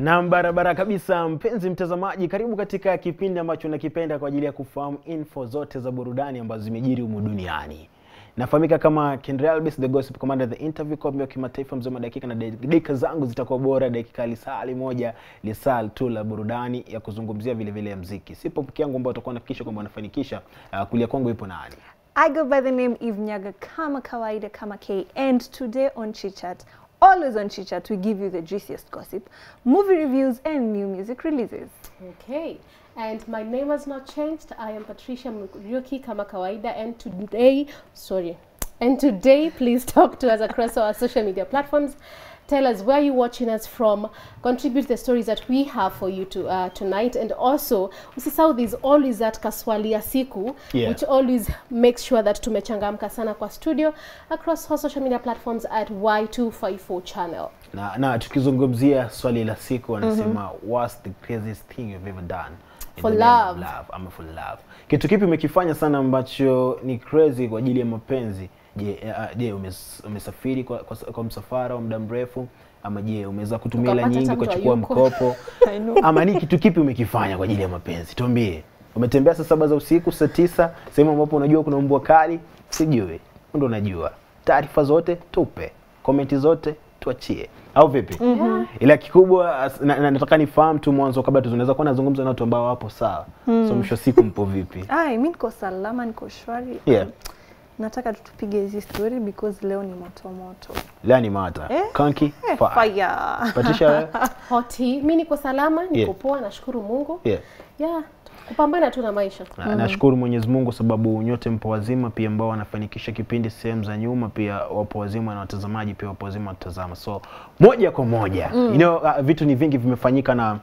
Nam, barabara kabisa, mpenzi mtazamaji, karibu katika kipindi ambacho nakipenda kwa ajili ya kufahamu info zote za burudani ambazo zimejiri humu duniani. Nafahamika kama Kendra Albis, the gossip commander, the interview kwa mbio kimataifa, mzee wa dakika na dakika zangu zitakuwa bora, dakika lisali moja lisali tu la burudani ya kuzungumzia vile vile ya mziki. Sipo peke yangu ambao utakuwa nafikisha kwamba wanafanikisha. Uh, kulia kwangu ipo nani? I go by the name Eve Nyaga kama kawaida kama K and today on Chitchat, always on Chitchat we give you the juiciest gossip, movie reviews and new music releases. Okay, and my name has not changed. I am Patricia Muriuki kama kawaida, and today, sorry, and today, please talk to us across our social media platforms. Tell us where you're watching us from. Contribute the stories that we have for you to, uh, tonight, and also usisahau there's always that kaswali ya siku Yeah. which always makes sure that tumechangamka sana kwa studio across our social media platforms at Y254 channel. Na, na tukizungumzia swali la siku wanasema what's the craziest thing you've ever done in For the name of love. love ama for love. Kitu kipi umekifanya sana ambacho ni crazy kwa ajili ya mapenzi? Je, uh, je umes, umesafiri kwa, kwa, kwa msafara wa muda mrefu ama je umeweza kutumia hela Ukapata nyingi hata mtu kuchukua hayuko. mkopo I know. ama ni kitu kipi umekifanya kwa ajili ya mapenzi? Tuambie. Umetembea saa saba za usiku, saa tisa, sehemu ambapo unajua kuna mbwa kali? Sijui. Ndo unajua. Taarifa zote tupe, komenti zote tuachie, au vipi? Ila kikubwa as- na, na, nataka nifahamu tu mwanzo, kabla tunaweza kuwa nazungumza na watu ambao wapo sawa, so mwisho wa siku mpo vipi? Ai, mi niko salama, niko shwari. Yeah. Nataka tu tupige hizi story because leo ni moto moto. Leo ni mata Eh? kanki Eh, fire. fire. Patricia, wewe? Hoti, mi niko salama, niko Yeah. poa, nashukuru Mungu. yeah. Yeah, kupambana tu na maisha. Na, nashukuru Mwenyezi Mungu sababu nyote mpo wazima, pia ambao wanafanikisha kipindi sehemu za nyuma, pia wapo wazima na watazamaji pia wapo wazima watazama. So moja kwa moja you know, uh, vitu ni vingi vimefanyika na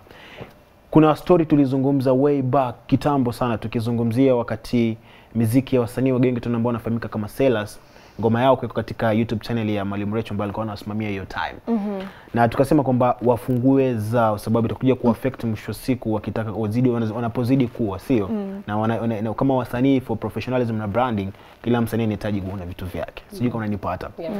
kuna story tulizungumza way back kitambo sana, tukizungumzia wakati miziki ya wasanii wa Gengeton ambao wanafahamika kama Sellers ngoma yao kuwekwa katika YouTube channel ya Mwalimu Recho ambaye alikuwa anawasimamia hiyo time na tukasema kwamba wafungue zao, sababu itakuja kuaffect mwisho wa siku wakitaka wazidi wana- wanapozidi kuwa sio na, wana, wana, na kama wasanii for professionalism na branding, kila msanii anahitaji kuona vitu vyake, sijui kama unanipata Yeah.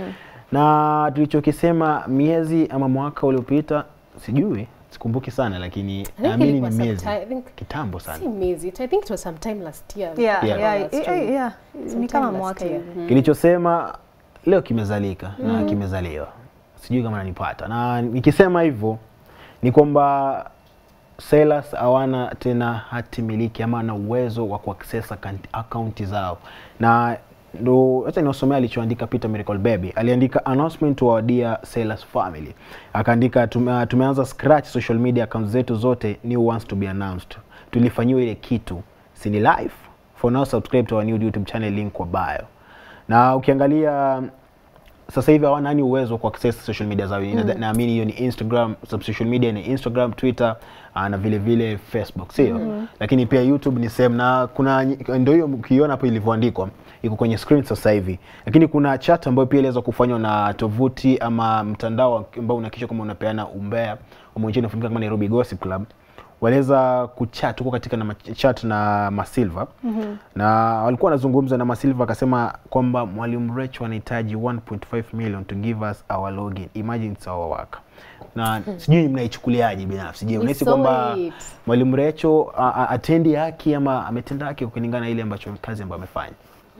na tulichokisema miezi ama mwaka uliopita, sijui sikumbuki sana, lakini think naamini ni ilikuwa miezi sometime- I think- kitambo sana. Si miezi, I think it was sometime last year. Yeah, Yeah. yeah, Last yeah, year. yeah, Ni Sometime kama last mwaka year. hivi. Mm. Kilichosema leo kimezalika na kimezaliwa, sijui kama nanipata, na nikisema hivyo ni kwamba sellers hawana tena hati miliki ama na uwezo wa kuaccess account- akaunti zao, na ndo hata niosomea alichoandika Peter Miracle Baby. Aliandika announcement to our dear sellers family, akaandika tume, tumeanza scratch social media accounts zetu zote, new ones to be announced. Tulifanyiwa ile kitu, si ni live for now, subscribe to our new YouTube channel, link kwa bio na ukiangalia sasa hivi hawana yani uwezo wa kuaccess social media zao. Mm. Naamini hiyo ni Instagram, sub social media ni Instagram, Twitter ah, na vile vile Facebook, sio? Lakini pia YouTube ni same na kuna ndio hiyo ukiona hapo ilivyoandikwa iko kwenye screen sasa hivi. Lakini kuna chat ambayo pia inaweza kufanywa na tovuti ama mtandao ambao unahakikisha kama unapeana umbea wa nchini unafahamika kama Nairobi Gossip Club waliweza kuchat huko katika na mach- chat na Masilva na walikuwa wanazungumza na Masilva akasema kwamba Mwalimu Recho anahitaji 1.5 million to give us our login. Imagine it's our work. Na sijui mnaichukuliaje binafsi. Je, We unahisi saw kwamba it. Mwalimu Recho a- a- atendi haki ama ametenda haki kulingana na ile ambacho kazi ambayo amefanya?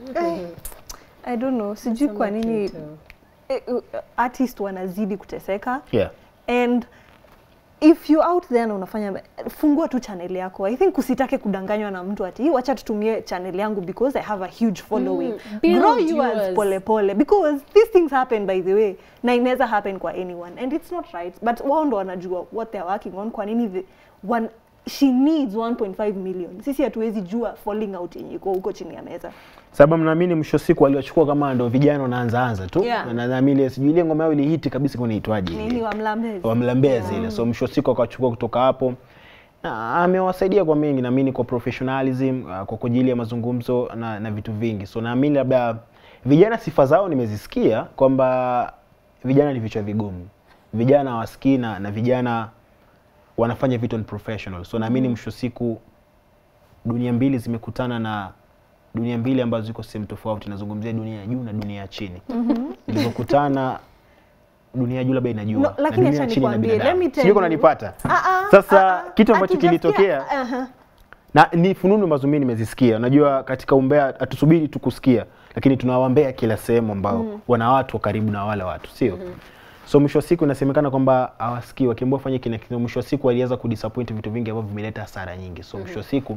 I don't know, sijui kwa nini Too. eh, uh, artist wanazidi kuteseka Yeah. and if you out there na unafanya fungua tu channel yako i think usitake kudanganywa na mtu ati wacha tutumie channel yangu because i have a huge following Mm, build grow yours yours. pole pole because these things happen by the way na inaweza happen kwa anyone and it's not right but wao ndo wanajua what they're working on kwa nini the, one, she needs 1.5 million sisi hatuwezi jua falling out yenye iko huko chini ya meza Sababu naamini mwisho wa siku waliwachukua kama ndo vijana wanaanza anza tu. Yeah. Na naamini ile sijui ile ngoma yao ilihiti kabisa kwa inaitwaje ile? nini wamlambezi wamlambea zile so mwisho wa siku akachukua kutoka hapo na amewasaidia kwa mengi naamini kwa professionalism uh, kwa ajili ya mazungumzo na, na vitu vingi so naamini labda vijana sifa zao nimezisikia kwamba vijana ni vichwa vigumu vijana hawasikii na, na vijana wanafanya vitu ni professional so naamini mwisho wa siku dunia mbili zimekutana na dunia mbili ambazo ziko sehemu tofauti nazungumzia dunia ya juu na dunia ya chini zilizokutana dunia ya juu labda inajua No, na lakini dunia acha chini na nikwambie, binadamu. let me tell Sijui kama you. unanipata Ah, ah, Sasa, ah, ah. kitu ambacho Hatujasikia- kilitokea- Aha. na ni fununu ambazo mimi nimezisikia. Unajua, katika umbea hatusubiri tu kusikia, lakini tunawambea kila sehemu ambao wana watu wa karibu na wale watu, sio so mwisho wa siku inasemekana kwamba hawasikii, wakiambiwa fanye kile kitu, mwisho wa siku waliweza kudisappoint vitu vingi ambavyo vimeleta hasara nyingi. So mwisho wa siku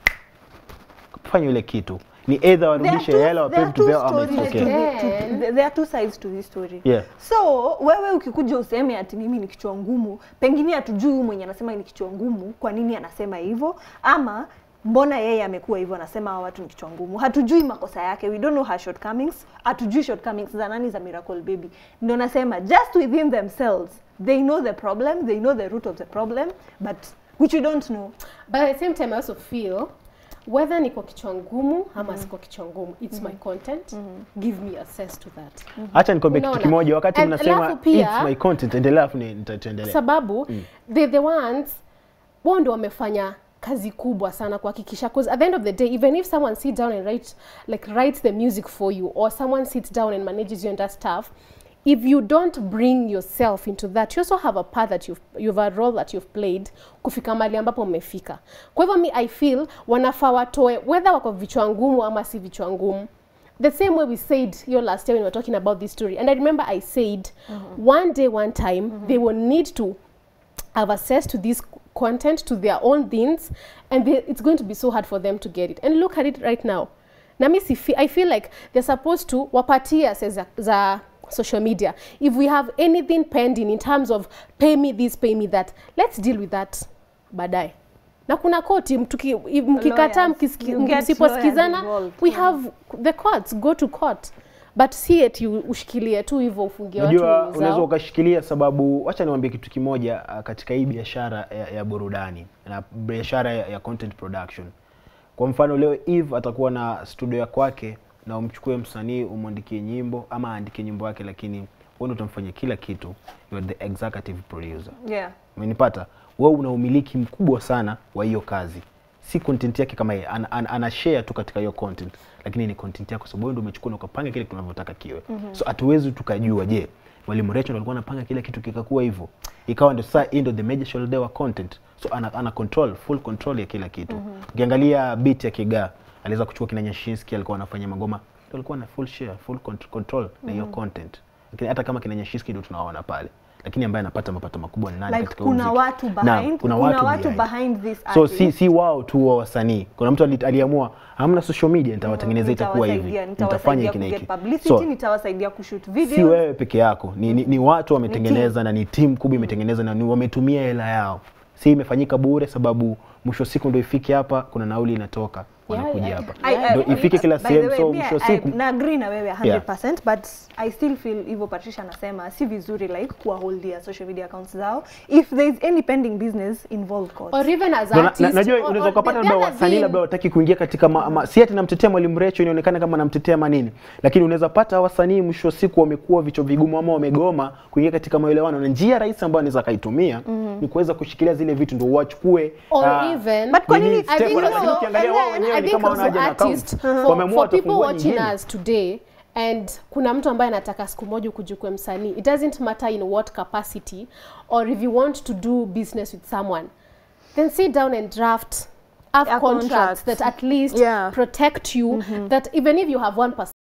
fanya ile kitu ni either There are warudishe two- hela there wapewe are vitu two vyao ama stories it's to okay. the- to- to- there are two sides to this story Yeah. so wewe ukikuja useme ati mimi ni kichwa ngumu pengine hatujui huyu mwenye anasema ni kichwa ngumu kwa nini anasema hivyo ama mbona yeye amekuwa hivyo anasema hawa watu ni kichwa ngumu hatujui makosa yake we don't know her shortcomings hatujui shortcomings za nani za miracle baby ndio nasema just within themselves they know the problem they know the root of the problem but which we don't know But at the same time I also feel whether niko kichwa ngumu ama siko kichwa ngumu it's my content give me access to that Acha nikwambie kitu Unaona? kimoja, wakati And mnasema alafu pia- it's my content, endelea afu ni- nitaendelea. sababu they the ones wao ndio wamefanya kazi kubwa sana kuhakikisha cause at the end of the day even if someone sit down and write like writes the music for you or someone sits down and manages you and that stuff if you don't bring yourself into that you also have a part that you've, you've a role that you've played kufika mali ambapo mmefika kwa hivyo mi i feel wanafaa watoe whether wako vichwa ngumu ama si vichwa ngumu the same way we said your last year when we were talking about this story and i remember i said one day one time they will need to have access to this content to their own things and they, it's going to be so hard for them to get it and look at it right now na mi si fe- i feel like they're supposed to wapatie access za, za social media if we have anything pending in terms of pay me this pay me that let's deal with that baadaye na kuna koti mtuki- if mkikataa Lawyers. mkisiki- You get msiposikizana lawyers involved. we have the courts go to court but si eti ushikilie tu hivyo ufungie watu Unajua, nini unaweza zao ukashikilia sababu, wacha niwaambie kitu kimoja uh, katika hii biashara ya, ya burudani na biashara ya, ya content production. Kwa mfano leo Eve atakuwa na studio ya kwake na umchukue msanii umwandikie nyimbo ama aandike nyimbo yake, lakini wewe ndio utamfanyia kila kitu, you are the executive producer. yeah Umenipata? Wewe una umiliki mkubwa sana wa hiyo kazi, si content yake kama yeye ana, ana, ana share tu katika hiyo content, lakini ni content yako, sababu wewe ndio umechukua na ukapanga kile tunavyotaka kiwe. So hatuwezi tukajua, je, Mwalimu Rachel alikuwa anapanga kila kitu kikakuwa hivyo, ikawa ndio sasa hii ndio the major shoulder wa content, so ana, ana control full control ya kila kitu. Ukiangalia beat ya Kigaa aliweza kuchukua kina Nyashinski, alikuwa anafanya magoma, ndio alikuwa na full share full cont- control na hiyo content, lakini hata kama kina Nyashinski ndio tunawaona pale lakini ambaye anapata mapato makubwa ni nani like katika huu kuna muziki? watu Naam, behind kuna kuna watu, watu behind. behind this so artist. si, si wao tu wa wasanii kuna mtu ali- aliamua hamna social media nitawatengenezea itakuwa hivi Nitawasaidia, nitafanya nitawasaidia hiki na kuget hiki publicity so nitawasaidia kushoot si video wewe peke yako ni, ni, ni watu wametengeneza na ni timu kubwa imetengeneza na ni wametumia hela yao si imefanyika bure sababu mwisho wa siku ndio ifike hapa kuna nauli inatoka wanakuja yeah. hapa I- I- ndio ifike kila by the sehemu way, so me, mwisho wa I- siku na agree na wewe 100% but i still feel hivyo patricia anasema si vizuri like kuwaholdia social media accounts zao if there is any pending business involve courts. or even as Ndio na- artists, na- najua or- unaweza or ukapata the labda other wasanii thing- labda wataki kuingia katika ma, ma, si ati namtetea mwalimu Recho inaonekana kama namtetea manini, lakini unaweza pata wasanii mwisho wa siku wamekuwa vichwa vigumu ama wamegoma kuingia katika maelewano, na njia rahisi ambayo anaweza akaitumia ni kuweza kushikilia zile vitu ndio wachukue or ah, even But kwa nini nini- step, I think wana- lakini also, ukiangalia and wao then wenyewe I ni think kama also wanaja na account. artists, Wameamua for, for people watafungua watching nyingine. us today and kuna mtu ambaye anataka siku moja ukujukue msanii it doesn't matter in what capacity or if you want to do business with someone then sit down and draft have A contracts contract. that at least Yeah. protect you that even if you have one